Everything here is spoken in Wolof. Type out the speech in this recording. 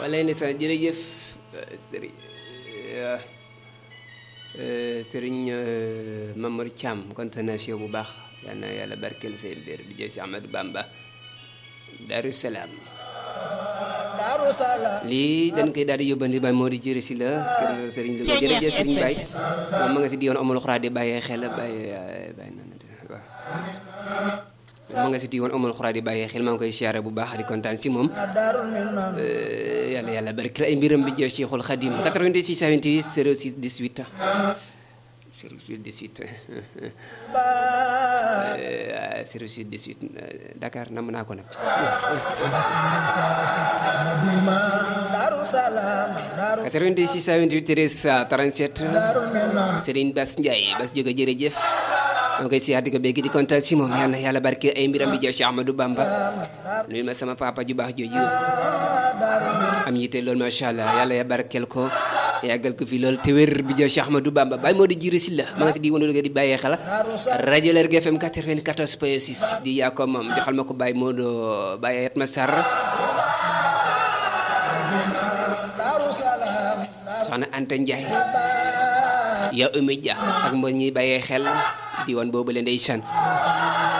wala ne sa jërëjëf sëriñ sëriñ Mamar Thiam continuation bu baax yal na yàlla barkeel seen biir bi jël si Amadou Bamba Darou Salaam lii dañ koy daal di yóbbandi Baye moo di jërë si la kër sëriñ Louga jërëjëf sëriñ Baye moom ma nga si di yoon amul xuraa di bàyyee xel bàyyi bàyyi na waaw ma nga si di woon amul xuraa di bàyyee xel maa ngi koy siyaare bu baax di kontaan si moom yàlla yàlla barkeel ay mbiram bi jël Cheikhul Khadim 86 28 06 18 06 18 06 18 Dakar nam naa ko nag 86 28 13 37 Serigne Bass Ndiaye Bass jóge jërëjëf maa ngi koy siyaar di ko bégg di kontaan si moom yàlla yàlla barke ay mbiram bi jël Cheikh Ahmadou Bamba nuyu ma sama papa ju baax jooju am yitte loolu macha allah yàlla ya barkeel ko yàggal ko fi loolu te wér bi jël Cheikh Ahmadou Bamba bàyyi moo di jiiri si la ma nga si di woon di bàyyee xel rajo Lergui FM 94 point 6 di yaa ko moom joxal ma ko bàyyi moo doo bàyyi yet ma sar soxna Anta Ndiaye ya Oumy Dia ak mbo ñuy bàyyee xel di woon boobu leen ndeysaan